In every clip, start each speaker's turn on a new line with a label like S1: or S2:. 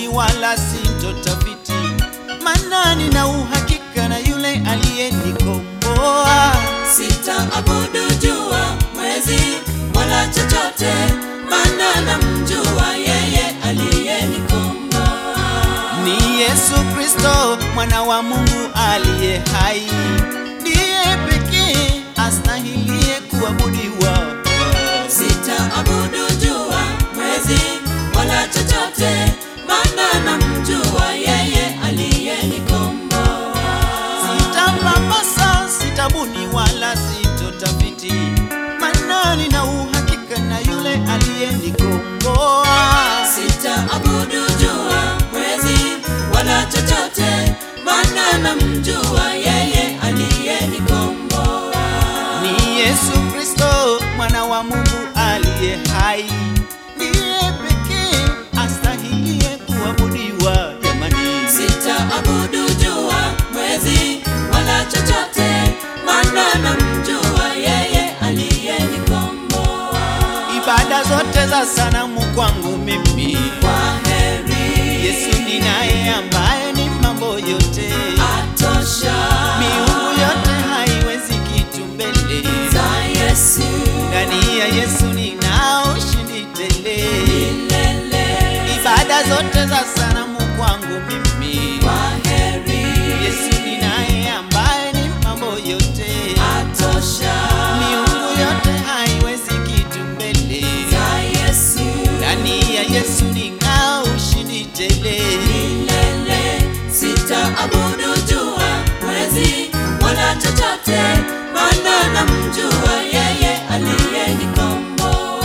S1: wala sintotafiti, maana nina uhakika na yule aliyenikomboa.
S2: Sitaabudu jua, mwezi wala chochote, maana namjua yeye aliyenikomboa.
S1: Ni Yesu Kristo mwana wa Mungu aliye hai, ndiye pekee astahilie kuabudiwa.
S2: Sitaabudu jua, mwezi wala chochote, maana namjua yeye aliyenikomboa.
S1: Sitapapasa, sitabuni wala sitotafiti, maana nina uhakika na yule aliyenikomboa.
S2: Sitaabudu jua, mwezi wala chochote, maana namjua yeye aliyenikomboa.
S1: Ni Yesu Kristo mwana wa Mungu aliye hai, ndiye pekee astahilie kuabudiwa. Jamani,
S2: Sitaabudu jua, mwezi wala chochote, maana namjua yeye aliyenikomboa.
S1: ibada zote za sanamu kwangu mimi,
S2: Kwaheri,
S1: Yesu ni naye ambaye ni mambo yote,
S2: atosha.
S1: miungu yote haiwezi kitu mbele
S2: za Yesu
S1: ndani ya Yesu nina ushindi tele.
S2: milele.
S1: Ibada zote za sanamu kwangu mimi,
S2: Kwaheri,
S1: Yesu ni naye ambaye ni mambo yote,
S2: atosha.
S1: miungu yote haiwezi kitu mbele.
S2: za Yesu
S1: Ndani ya Yesu nina ushindi tele.
S2: milele. Sitaabudu jua, mwezi wala chochote, maana namjua yeye aliyenikomboa.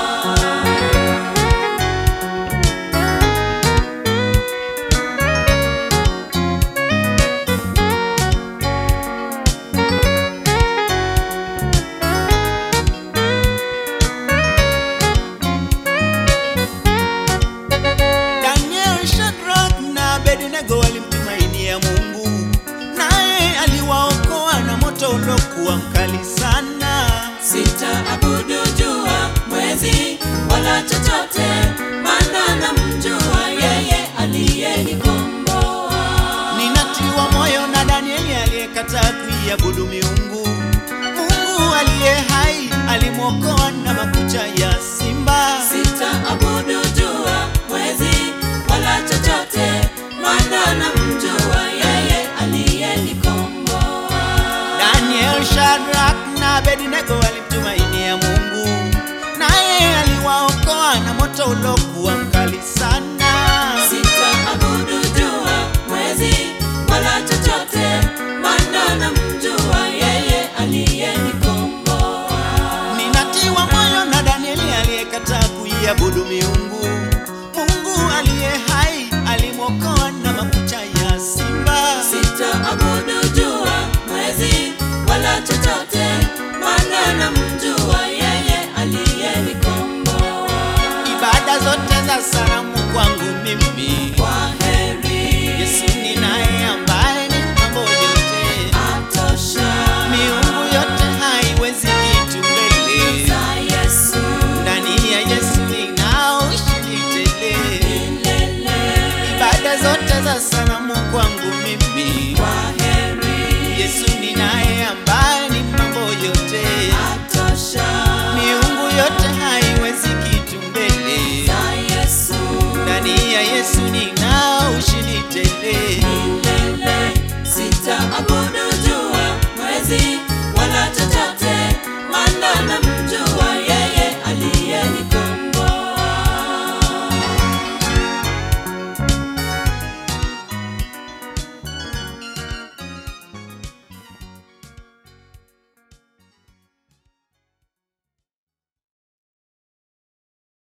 S1: Daniel, Shadrach na Abednego walimtumainia Mungu, naye aliwaokoa na moto uliokuwa mkali sana.
S2: Sitaabudu jua, mwezi wala chochote, maana namjua yeye aliyenikomboa.
S1: Ninatiwa moyo na Danieli aliyekataa kuiabudu miungu. Mungu aliye hai alimwokoa na makucha ya simba.
S2: Sitaabudu jua, mwezi wala chochote, maana namjua yeye aliyenikomboa.
S1: Daniel, Shadrach na Abednego walimtumainia Mungu, naye aliwaokoa na moto uliokuwa mkali sana.
S2: Sitaabudu jua, mwezi wala chochote, maana namjua yeye aliyenikomboa.
S1: Ninatiwa moyo na Danieli aliyekataa kuiabudu miungu. Mungu aliye hai alimwokoa na makucha ya simba.
S2: Sitaabudu jua, mwezi wala chochote, maana namjua yeye aliyenikomboa.
S1: Ibada zote za sanamu